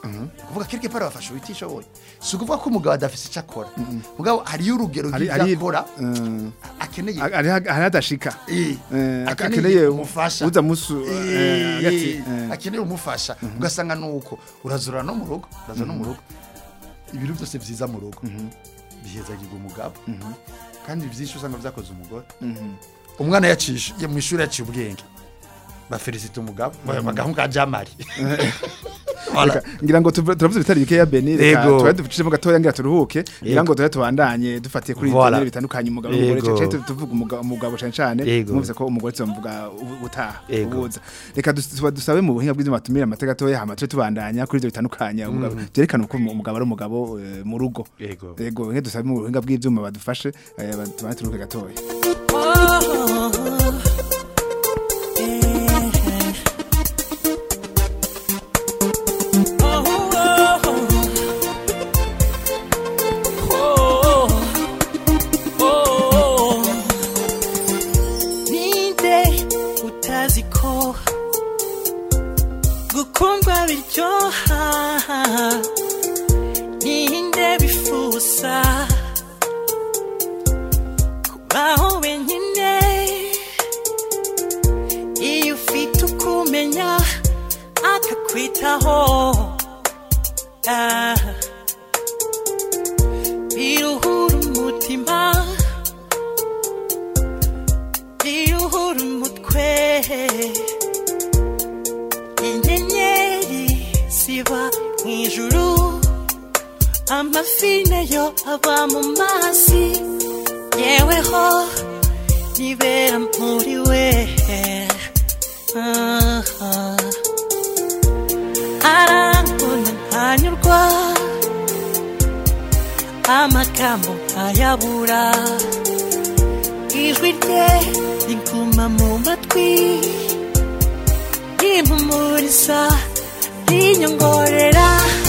kuvuga quelque part bafasha ubitishoboye si ukuvuga ko umugabo adafise icyo akora mugabo hariyo urugero hari rw'ibyo hari akora eh, akeneye hari hari hadashika Eh, Eh, akeneye akeneye umufasha uza musu Eh, eh, hagati eh. akeneye umufasha ugasanga nuko urazura no mu rugo urazura no mu rugo ibintu byose byiza mu rugo bihezagirwa umugabo kandi byinshi usanga byakoze umugore umwana yacishe mu ishuri yaciye ubwenge bafelicite umugabo bagahungu ka jamari Reka, ngira ngo tuv- turavuze bitari bikeya Beni reka Yego. tuba ducishemo gatoya ngira turuhuke ngira Yego. ngo tuba tubandanye dufatiye kuri Voilà. ibyo bitandukanye umugabo n'umugore Yego. cyane tuvuga umugabo umugabo cyane cyane Yego. mwumvise ko umugore tubamuvuga ubu- utaha Yego. ubuza reka dus- tuba dusabe mu buhinga bw'ibyo batumira amateka gatoya hama tuje tubandanya kuri ibyo bitandukanye umugabo byerekana uko umugabo ari umugabo eh, mu rugo Yego. yego nke dusabe mu buhinga bw'ibyuma badufashe eh, tubane turuhuke gatoya ninde utazi ko gukundwa biryoha ninde bifuza kubaho wenyine iyo ufite ukumenya akakwitaho Ah. biruhura umutima biruhura umutwe inyenyeri ziba mu ijuru amafi nayo aba mu mazi yeweho nibera muri we Ah, ah. arankunda ntanyurwa amagambo nkayabura ijwi rye riguma mu matwi rimpumuriza rinyongorera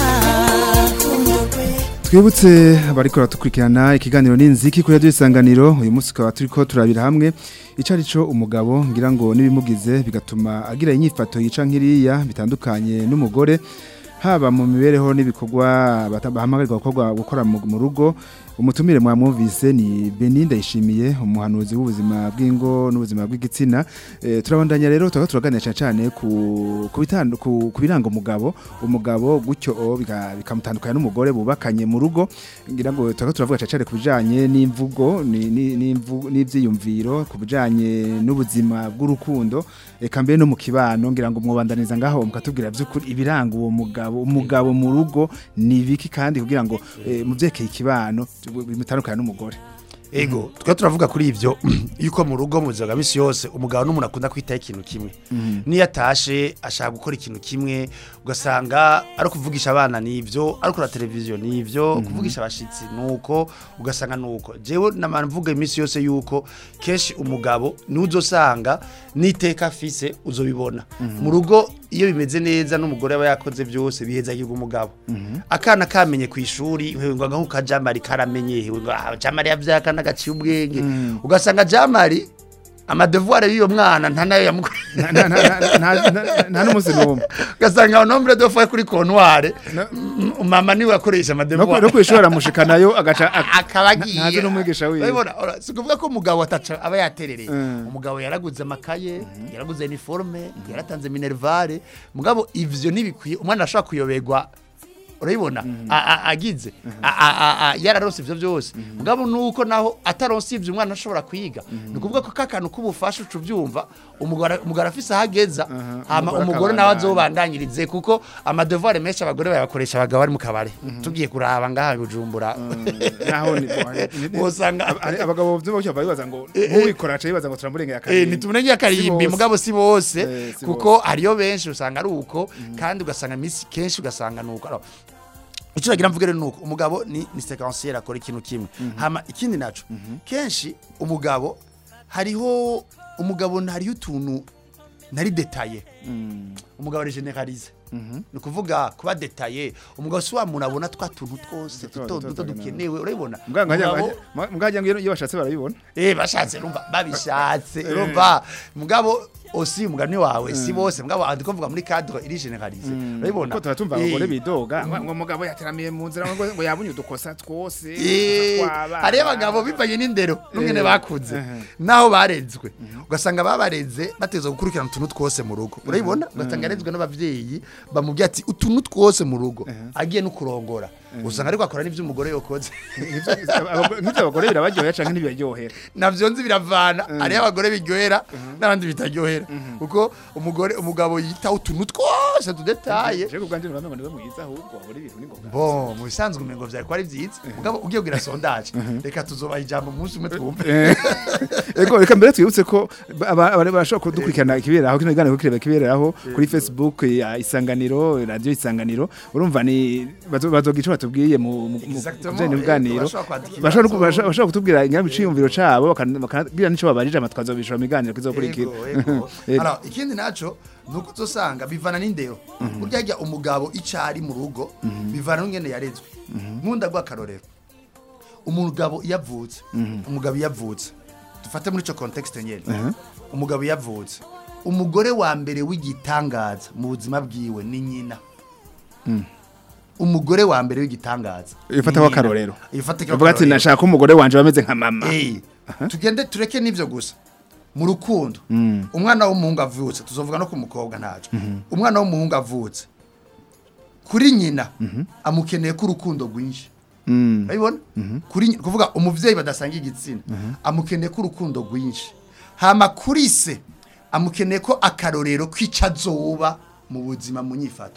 twibutse abariko baradukurikirana ikiganiro n'inziki kuri radiyo isanganiro uyu munsi tukaba turiko turabira hamwe icyo ari cyo umugabo ngira ngo n'ibimugize bigatuma agira inyifato yica nk'iriya bitandukanye n'umugore haba mu mibereho n'ibikorwa bata- bahamagarirwa gukorwa- gukora mu mu rugo umutumire mwamwumvise ni Beni ndayishimiye umuhanuzi w'ubuzima bw'ingo n'ubuzima bw'igitsina Eh, turabandanya rero tukaba turaganira cyane cyane ku ku bitandu- ku ku biranga umugabo umugabo gutyo o, bika- bikamutandukanya n'umugore bubakanye mu rugo ngira ngo tukaba turavuga cyane cyane ku bijanye n'imvugo ni- ni- n'imvu- n'ivyiyumviro ku bijanye n'ubuzima bw'urukundo eka mbere no mu kibano ngira ngo mwobandaniza ngaho mukatubwira by'ukuri ibiranga uwo mugabo umugabo mu rugo ni biki kandi kugira ngo eh, mu vyerekeye ikibano bimutandukanye n'umugore ego twa turavuga kuri ibyo yuko mu rugo mu buzima bwa misi yose umugabo n'umuntu akunda kwitaho ikintu kimwe niyo atashe ashaka gukora ikintu kimwe ugasanga ari ukuvugisha abana n'ibyo ari kureba televiziyo n'ibyo kuvugisha abashyitsi nuko ugasanga nuko jewe namara mvuga iminsi yose yuko kenshi umugabo niwe uzosanga n'iteka afise uzobibona mu rugo iyo bimeze neza n'umugore aba yakoze byose bihezagirwa umugabo akana kamenye ku ishuri ngo ngaho ka jamari karamenye ngo ah, jamari yavyaye akana gaciye ubwenge ugasanga jamari amadevoir y'uyo mwana nta nayo yamukora nta nta- nta- nta- nta- nta n'umunsi n'umwe ugasanga nombre de fois kuri kontware mama niwe akoresha no ku- amadevoir no kwishora mushikanayo agaca ak- akaba agiye ntazi n'umwigisha wiwe Urabibona? Ora, si ukuvuga ko umugabo ataca aba yaterereye Mm. umugabo yaraguze amakaye yaraguze uniforme yaratanze minervare mugabo ivyo ntibikwiye umwana ashobora kuyoberwa urabibona A- a- agize A- a- a- a- yararonse ivyo byose mugabo nuko naho ataronse ivyo umwana ashobora kwiga ni ukuvuga ko kakantu k'ubufasha uca ubyumva umugore umugore afise aho ageza hama umugore umugore nawe akabandanya. azobandanyirize kuko amadevoir menshi abagore bayakoresha abagabo bari mu kabari tugiye kuraba ngaha i bujumbura naho ni ni- ni- Wosanga- ab- ari- abagabo vyumva cyo bibaza ngo Eh, eh. uwikora aca yibaza ngo turamurengera Eh, akarimbi ntitumurengeye akarimbi Si bose. mugabo si bose Eh, si kuko hariyo benshi usanga ari uko kandi ugasanga iminsi kenshi ugasanga ni uko Alors, icyo nagira mvuge rero ni uko umugabo ni ni sequencier akora ikintu kimwe hama ikindi naco kenshi umugabo hariho umugabo hariho utuntu nari detaye umugabo ari generalize ni ukuvuga kuba detaye umugabo si wa muntu abona twa tuntu twose Duto, duto duto, duto duto, dukenewe urabibona muganga muganga iyo bashatse barabibona Eh bashatse urumva babishatse urumva mugabo osi umugani wawe si bose mugabo andi kuvuga muri cadre iri generalize urabibona ko turatumva Eh, abagore bidoga ngo ngo umugabo yateramiye mu nzira ngo ngo yabunye udukosa twose Eh, hariyo abagabo bivanye n'indero n'umwene bakuze naho barenzwe ugasanga babareze bateza gukurikirana utuntu twose mu rugo urabibona ugasanga yarenzwe n'abavyeyi bamubwira ati utuntu twose mu rugo agiye no kurongora usanga ariko akora n'ivyo umugore yokoze nk'ibyo abagore birabaryohera canke ntibiryohera navyo nzi biravana hariyo abagore biryohera n'abandi bitaryohera kuko umugore umugabo yitaho utuntu twose tudetaye je kubwanje nuramengo niwe mwiza ahubwo abagore ibintu ni ngoga bo mu bisanzwe umengo vyari ko ari vyiza mugabo ugiye kugira sondaje reka tuzobaha ijambo umunsi umwe twumve Ego reka mbere twibutse ko aba- aba- barashobora kudukurikirana ikiberaho kino kiganiro kireba kiberaho kuri Facebook ya Isanganiro radio Isanganiro urumva ni bazo- bazogira ico batubwiye mu mu- mu Exactement, bijanye eh, n'ubuganiro bashobora kwandika bashobora ibibazo. no- bashobora bashobora kutubwira nyabiciyumviro cabo bakan- bakabwira nico babarije amatwi azobishura mu biganiro kizokurikira Ego, ego. Ego. Alors, ikindi naco nuko uzosanga bivana n'indero burya harya umugabo icari mu rugo bivana n'ingene yarezwe nkunda guha akarorero umugabo iyo avutse umugabo iyo avutse dufate muri ico context nyene umugabo iyo avutse umugore wa mbere w'igitangaza mu buzima bwiwe ni nyina umugore wa mbere w'igitangaza Ifataho ni nyina. akarorero. Ifataho Uvuga ati akarorero. nashaka umugore wanje bameze nka mama Eh, tugende tureke n'ivyo gusa mu rukundo umwana w'umuhungu avutse tuzovuga no ku mukobwa ntaco umwana w'umuhungu avutse kuri nyina amukeneye ko urukundo rwinshi Mm. urabibona kuri nyi- kuvuga umuvyeyi badasanga igitsina amukeneye ko urukundo rwinshi hama kuri se amukeneye ko akarorero kwica azoba mu buzima mu nyifato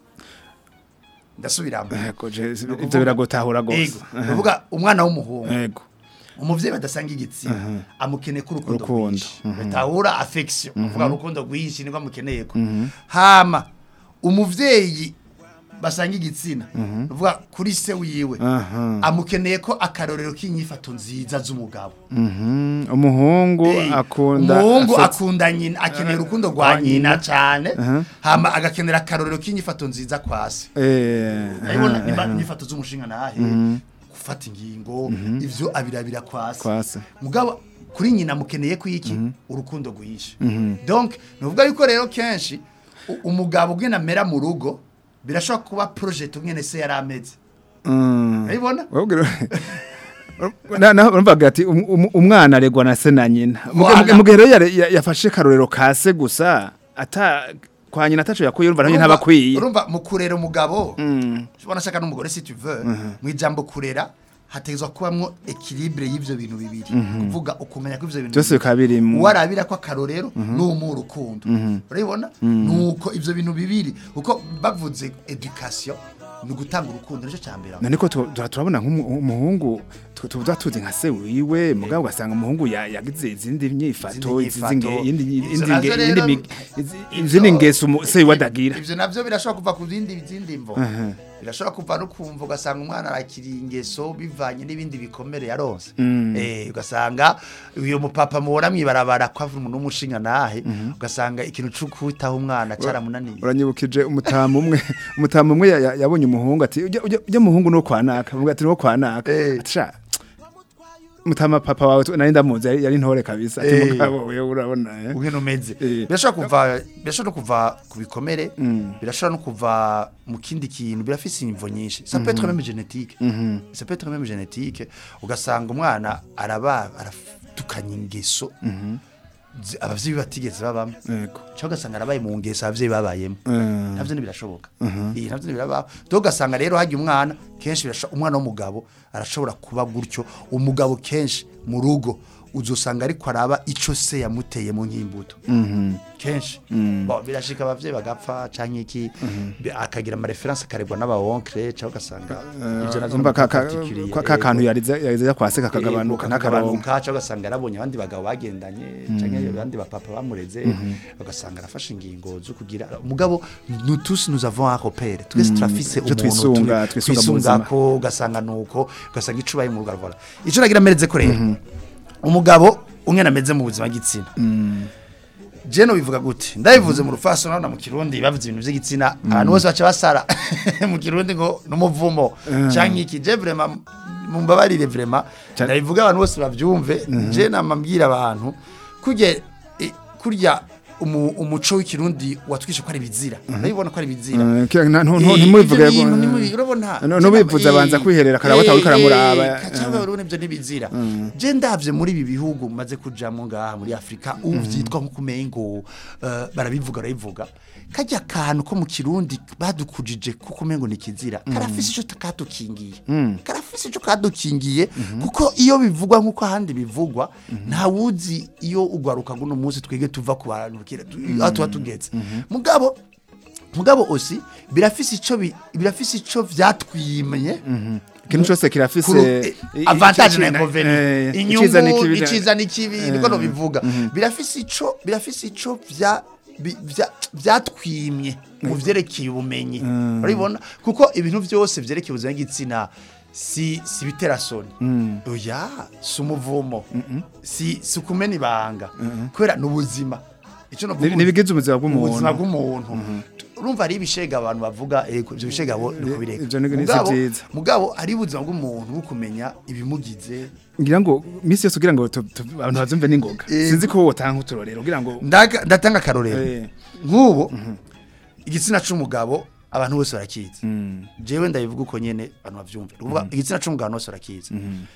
ndasubiramo Ego, je- ivyo biragotahura gose Ego, kuvuga umwana w'umuhungu Ego. umuvyeyi badasanga igitsina amukeneye ko urukundo Urukundo, rwinshi batahura affection uvuga urukundo rwinshi niko amukeneye ko hama umuvyeyi basanga igitsina uvuga kuri se wiwe Aha. amukeneye ko akarorero k'inyifato nziza z'umugabo Mhm. umuhungu Eh, akunda umuhungu afetse- akunda nyina akeneye urukundo rwa nyina cyane hama agakenera akarorero k'inyifato nziza kwa se Eh, urabibona aha, nimba aha. inyifato z'umushinga nahe gufata ingingo ivyo abirabira kwa se Kwa se. mugabo kuri nyina mukeneye ko iki urukundo rwinshi donc nuvuga yuko rero kenshi u- umugabo ugena amera mu rugo birashobora kuba project umwene se yari ameze Mm. urabibona Wabwira- Na- naho bamvaga ati um- um- umwana aregwa na se na nyina Muge- Voilà. muge- mugihe rero yare- ya- yafashe karorero ka se gusa ata kwa nyina ataco yakuye urumva nayo Urumva- ntabakwiye urumva mu kurera umugabo ubona ashaka n'umugore si tu veux mu ijambo kurera hategezwa kubamwo equilibre y'ivyo bintu bibiri kuvuga ukumenya ko ivyo bintu byose bibiri bikaba biri mu uwarabira ko akarorero n'umu urukundo urabibona nuko ivyo bintu bibiri uko bavuze education ni ugutanga urukundo nicyo cya mbere none ko tu- tu- turabona nk'umuhungu tuba tuzi nka se wiwe mugabo ugasanga umuhungu ya- yagize izindi nyifato Izindi izi- nyifato. indi- indi- Ivyo indi- navyo indi rero- mig- izi- ivyo- izindi ngeso umu- se wiwe adagira ivyo navyo birashobora kuva ku zindi zindi mvo birashobora kuva no kumva ugasanga umwana arakiriye ingeso bivanye n'ibindi bikomere yaronse eh ugasanga uyo mupapa mubona mwibarabara ko avuga umuntu w'umushinga nahe ugasanga ikintu cyo kwitaho umwana cyaramunaniye uranyibukije umutamu umwe umutamu umwe ya- ya- yabonye umuhungu ati ujya ujya ujya muhungu no kwanaka avuga ati no kwanaka Eh. ati sha mutama papa wawe tu- nari ndamuzi yari- yari ntore kabisa ati Eh. mugabo wewe urabona eh ugena umeze Eh. birashobora kuva birashobora no kuva ku bikomere birashobora no kuva mu kindi kintu birafise imvo nyinshi ça peut être même génétique ça peut être même génétique ugasanga umwana araba aratukanya ingeso zi- abavyeyi batigeze babamo yego cyangwa ugasanga arabaye mu ngeso abavyeyi babayemo Eh. navyo ntibirashoboka iyi navyo ntibirabaho to ugasanga rero hajya umwana kenshi birasho- umwana w'umugabo arashobora kuba gutyo umugabo kenshi mu rugo uzosanga ariko araba ico se yamuteye mu nk'imbuto kenshi Bon, birashika abavyeyi bagapfa canke iki bi- akagira ama reference akarebwa n'aba onkle cyangwa ugasanga ivyo navyo umva ka- ni ka particulier. ka- ka kantu Ego. yarize yarize kwase kakagabanuka n'akaronka n'akaronka cyangwa ugasanga yarabonye abandi bagabo bagendanye cyangwa abandi bapapa bamureze ugasanga arafashe ingingo zo kugira mugabo nous tous nous avons un repère twese turafise Ivyo umuntu twisunga, turi- twisunga mu buzima. ko ugasanga nuko ugasanga icubaye mu rugo voilà ico nagira mereze ko rero umugabo umwe nameze mu buzima gitsina Jeno bivuga gute ndabivuze mu rufaso nabona mu kirundi bavuze ibintu by'igitsina abantu bose baca basara mu kirundi ngo n'umuvumo canke iki je vraiment mumbabarire vraiment Ca- ndabivuga abantu bose bavyumve je namambwira abantu kurya eh, kurya umu- umuco w'ikirundi watwishe ko ari bizira urabibona ko ari bizira Eh, kira- na- ntu- ntu- Eh, ntimubivuge ivyo ngo- bintu ntimubi- urabona No- nubivuze abanza kwiherera akaraba atawe karamuraba, eh. kacaba urabona ivyo ntibizira je ndavye muri ibi bihugu maze kujamo ngaha muri Afrika ubu vyitwa nko kumengo eh, barabivuga barabivuga kajya kantu ko mu kirundi badukujije kuko umengo ni kizira karafise ico katukingiye karafise ico kadukingiye kuko iyo bivugwa nkuko ahandi bivugwa nta wuzi iyo ugwaruka guno munsi twege tuva ku bantu kira- tu- aho tuba tugeze mugabo mugabo osi birafise ico bi- birafise ico vyatwimye ikintu cyose kirafise kuru- eh, i- i- avantage na ici- inconvénient eh, iciza inyungu n'ikibi- iciza n'ikibi niko no bivuga birafise ico birafise ico vya bi- vya- vyatwimye mu vyerekeye ubumenyi urabibona kuko ibintu vyose vyerekeye ubuzima bw'igitsina si si biterasoni oya si umuvumo si si kumena ibanga kubera n'ubuzima ico novuga Ni- nibigize ubuzima bw'umuntu. ubuzima bw'umuntu urumva ari ibishega abantu bavuga eh, ivyo bishega bo ni kubireka Ivyo ni- ni si Mugabo- vyiza. mugabo ari ubuzima bw'umuntu bwo kumenya ibimugize ngira ngo misi yose kugira ngo tu- tu- abantu bazumve n'ingoga Eh. sinzi ko wotanga uturorero kugira ngo Ndaga- ndatanga akarorero Eh. nk'ubu igitsina c'umugabo abantu bose barakizi jewe ndabivuga uko nyene abantu bavyumva ni ukuvuga igitsina c'umugabo abantu bose barakizi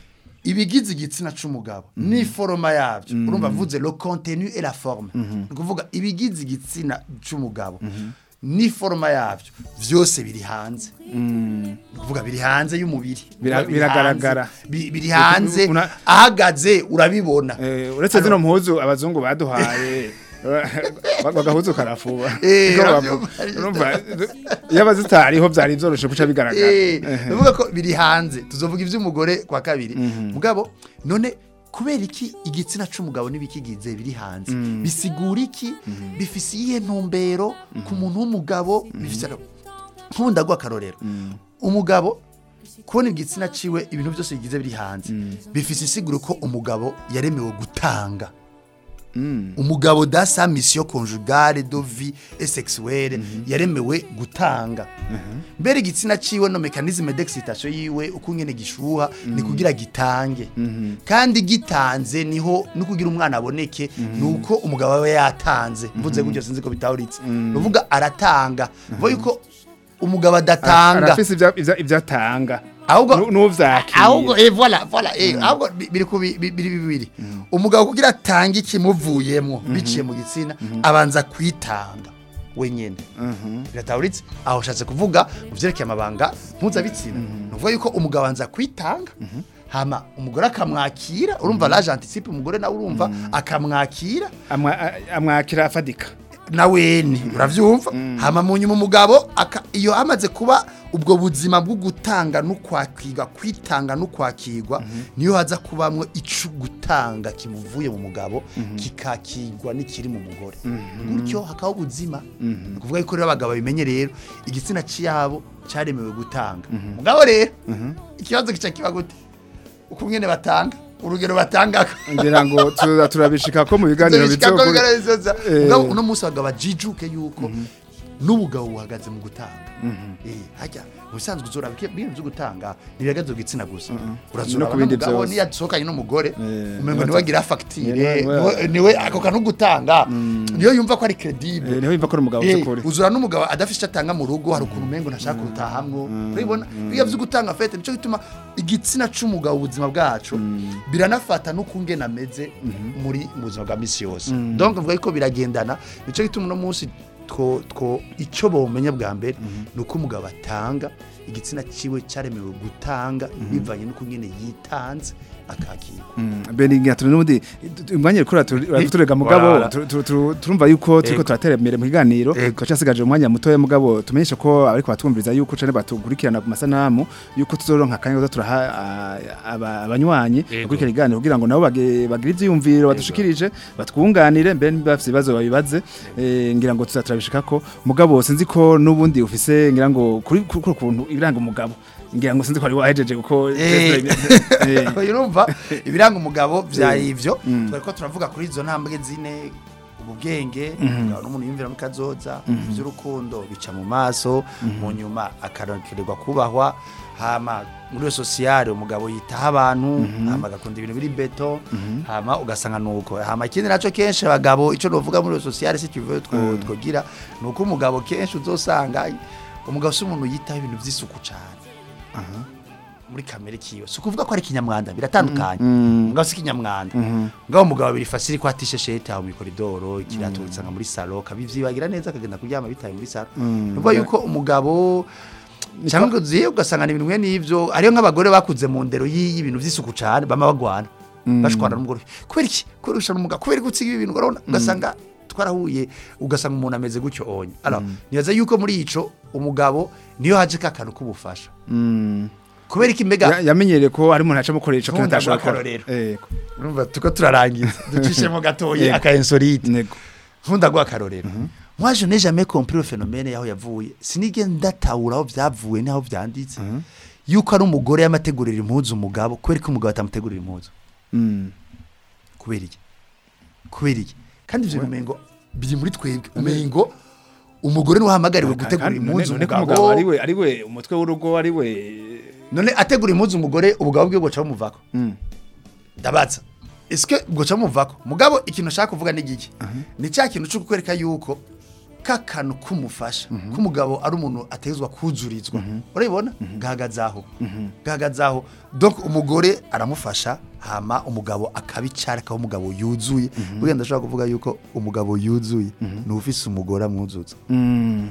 ibigize igitsina c'umugabo ni foroma yavyo urumva mvuze le contenu et la forme ni ukuvuga ibigize igitsina c'umugabo ni foroma yavyo vyose biri hanze ni ukuvuga biri hanze y'umubiri Bira- Biri biragaragara. hanze. Bi- biri hanze Una- ahagaze urabibona Eh, uretse zino mpuzu abazungu baduhaye bagahuzu karafuba Eh, Niko uravyumva. bavuga. Urumva, iyo abazitariho byari byoroshe kuca bigaragara Eh, bivuga ko biri hanze tuzovuga ivy'umugore kwa kabiri mugabo none kubera iki igitsina c'umugabo n'ibikigize biri hanze bisigura iki bifise iyihe ntumbero ku muntu w'umugabo bifise nk'ubu ndaguha akarorero umugabo kubona igitsina ciwe ibintu byose bigize biri hanze bifise isiguro ko umugabo yaremewe gutanga umugabo da sa mission conjugale de vie et sexuelle yaremewe gutanga mbere igitsina ciwe no mécanisme d'excitation yiwe uko nyene gishuha ni kugira gitange kandi gitanze niho no kugira umwana aboneke nuko umugabo we yatanze mvuze gutyo sinzi ko bitawuritse nuvuga aratanga vuga yuko umugabo adatanga arafise ivya- ivya- ivyo atanga ahubwo Nu- n'uvyakira ahubwo eh voilà voilà eh ahubwo bi- biri kubi bi- biri bibiri umugabo kugira atange ikimuvuyemo biciye mu gitsina abanza kwitanga wenyene birataburitse aho ushatse kuvuga mu vyerekeye amabanga mpuzabitsina ni ukuvuga yuko umugabo abanza kwitanga hama umugore akamwakira urumva laje anticipe umugore nawe urumva akamwakira Amwa- a- amwakira afadika naweni uravyumva hama mu nyuma umugabo aka- iyo hamaze kuba ubwo buzima bwo gutanga no kwakirwa kwitanga no kwakirwa niyo haza kubamwo ico gutanga kimuvuye mu mugabo kikakirwa n'ikiri mu mugore gutyo hakaho ubuzima ni ukuvuga yuko rero abagabo bimenye rero igitsina ciyabo caremewe gutanga mugabo rero ikibazo kica kiba gute uko nyene batanga urugero batangako ngira ngo tuza turabishika ko mu biganiro bizokuri Eh. mugabo uno munsi abagabo bajijuke yuko n'ubugabo buhagaze mu gutanga eh hajya mu bisanzwe uzora ibintu byo gutanga ntibihagaze ku gitsina gusa urazura No ku bindi n'umugabo vyose. niyo asohokanye n'umugore Eh, umengo niwe niwe ata- agira fagitire Niwe- niwe- niwe ako kantu gutanga niyo yumva ko ari credible Eh, niho yumva ko ari umugabo Eh, by'ukuri uzura n'umugabo adafite icyo atanga mu rugo hari ukuntu umengo ntashaka kurutahamwo urabibona iyo byo gutanga fete nico gituma igitsina c'umugabo ubuzima bwacu biranafata n'ukungena ameze muri mu buzima bwa misi yose donc mvuga yuko biragendana nico gituma uno munsi two two icyo bomenya bwa mbere ni uko umugabo atanga igitsina ciwe cyaremewe gutanga bivanye n'uko nyene yitanze akakirwa Beninga turi n'ubundi umwanya kuri turega mugabo Voilà. tu- tu- tu- turumva yuko turiko Ego. turatera imbere mu kiganiro Ego. twacasigaje umwanya mutoya mugabo tumenyesha ko ariko batwumviriza yuko cane batukurikirana ku masanamu yuko tuzoronka akanya ko turaha ah, aba- abanywanyi Ego. gukurikira iganiro kugira ngo nabo bage- bagire ivyiyumviro badushikirije batwunganire mbe niba bafise ibibazo babibaze eh, ngira ngo tuzaturabishikako mugabo sinzi ko n'ubundi ufise ngira ngo kuri kuri kuri kuntu ibiranga umugabo ngira ngo sinzi ko ari wahejeje kuko Eh. Eh. urumva ibiranga umugabo byari ivyo twari ko turavuga kuri izo ntambwe zine mu bwenge umugabo n'umuntu yumvira mu kazoza iby'urukundo bica mu maso mu nyuma akaronkererwa kubahwa hama muri iyo sosiyale umugabo yitaho abantu hama agakunda ibintu biri beto hama ugasanga nuko hama ikindi nacyo kenshi abagabo icyo novuga muri iyo sosiyale si kivuye two twogira ni uko umugabo kenshi uzosanga umugabo si umuntu yitaho ibintu by'isuku cyane muri kamere kiwe si ukuvuga ko ari kinyamwanda biratandukanye umugabo si kinyamwanda ngaho umugabo biri fasiri ko atishe shete aho mu koridoro ikirato usanga muri salo kabivyibagira neza akagenda kuryama bitaye muri salo nuvuga yuko umugabo cyangwa ngo uziye ugasanga ni ibintu bimwe n'ivyo ariyo nk'abagore bakuze mu ndero y'i- y'ibintu vy'isuku cane bama bagwana bashwana n'umugore kubera iki kubera ushana umugabo kubera gutsiga ibintu urabona ugasanga twarahuye ugasanga umuntu ameze gutyo onye alors nibaza yuko muri ico umugabo niyo haje ka kantu k'ubufasha kubera iki mbega Ya- yamenyereye ko ari umuntu aca mukoresha Nkunda atashobora gukora. guhakarorero. Yego. urumva tuko turarangiza ducishemo gatoyi Yego. aka insolite Nego. nkunda guha akarorero moi je n'ai jamais compris le phénomène yaho yavuye sinige ndatahura aho byavuye n'aho byanditse yuko ari umugore yamategurira impuzu umugabo kubera ko umugabo atamutegurira impuzu Mm. kubera iki kubera iki kandi ibyo bimengo biri muri twebwe umengo umugore niwe wahamagariwe gutegura Kandi none- impuzu none ko umugabo umugabo ari we ari we umutwe w'urugo ari we none ategura impuzu umugore ubugabo bwe buca bumuvako Mm. ndabaza eske buca bumuvako mugabo ikintu nshaka kuvuga ni giki ni cya kintu cyo kukwereka yuko kakanu kumufasha k'umugabo ari umuntu atezwa kuzurizwa urabibona gahagazaho gahagazaho donc umugore aramufasha hama umugabo akabicara akaba umugabo yuzuye buriya ndashobora kuvuga yuko umugabo yuzuye ni ufise umugore amwuzuza Mm.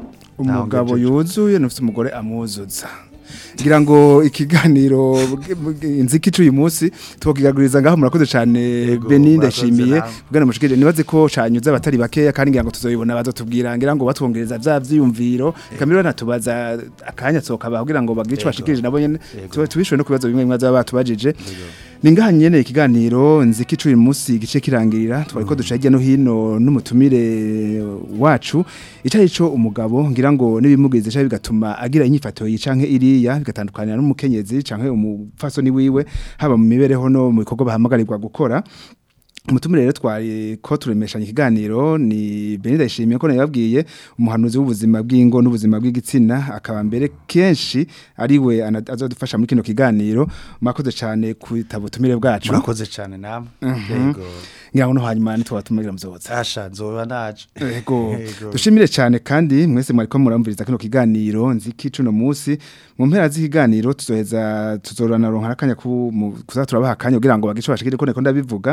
umugabo ngejeje. yuzuye nufite umugore amwuzuza ngira ngo ikiganiro bwe- bwe- inziki cy'uyu munsi twokigaguriza ngaho murakoze cyane Yego, Beni murakoze ndashimiye namwe. bwana mushikije nibaze ko canyuze abatari bakeya kandi ngira ngo tuzoyibona bazotubwira ngira ngo batwongereza vya vyiyumviro kamiro natubaza akanya tsokabaho kugira ngo bagire ico Yego. bashikirije nabo nyene Yego. tuba tubishwe no kubibazo bimwe bimwe bazaba batubajije ni ngaha nyene ikiganiro nziki cy'uyu munsi igice kirangirira twari ko duca hirya no hino n'umutumire wacu icari co umugabo ngira ngo nibimugeze cyangwa bigatuma agira inyifato yicanke iriya bigatandukana n'umukenyezi canke umupfasoni wiwe haba mu mibereho no mu bikorwa bahamagarirwa gukora umutumire rero twari ko turemeshanya ikiganiro ni Benida yishimiye ko nababwiye umuhanuzi w'ubuzima bw'ingo n'ubuzima bw'igitsina akaba mbere kenshi ari we ana- azodufasha muri kino kiganiro mwakoze cyane kwitaba ubutumire bwacu murakoze cyane namwe yego ngira ngo no hanyuma nitwabatumira muzoza asha nzoba naje Ego. Yego. Dushimire cyane kandi mwese mwariko muramviriza kino kiganiro nziki cuno musi mu mpera z'ikiganiro tuzoheza tuzorana ronka akanya ku mu- kuza turabaha akanya kugira ngo bagice bashikire ko neko ndabivuga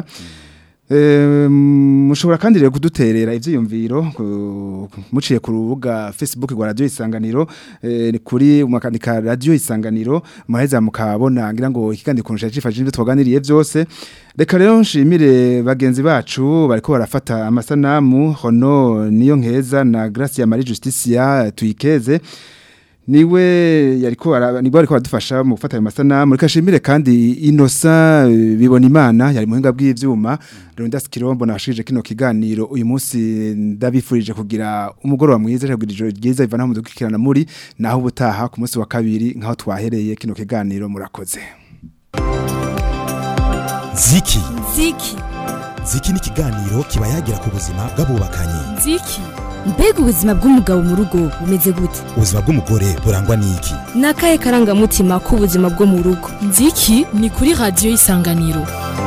Eh, mushobora kandi rero kuduterera ivyiyumviro ku- muciye ku rubuga Facebook rwa Radio Isanganiro eh, ni kuri mwakandika Radio Isanganiro muheza mukabona ngira ngo ikiganiro kunusha cifashije ibyo twaganiriye byose reka rero nshimire bagenzi bacu bariko barafata amasanamu hono niyo nkeza na Gracia Marie Justicia tuyikeze niwe yariko ara- nibwo ariko adufasha mu gufata ayo masanamu reka nshimire kandi Innocent eh, bibona imana yari muhinga bw'ivyuma Rondas Kirombo nashije kino kiganiro uyu munsi ndabifurije kugira umugoroba mwiza kugira ijoro ryiza ivana mu dukikirana muri naho ubutaha ku munsi wa kabiri nkaho twahereye kino kiganiro murakoze ziki ziki ziki ni ikiganiro kiba yagira ku buzima bw'abubakanye nziki mbega ubuzima bw'umugabo mu rugo bumeze gute ubuzima bw'umugore burangwa n'iki ni akahe karangamutima k'ubuzima bwo mu rugo nziki ni kuri radiyo isanganiro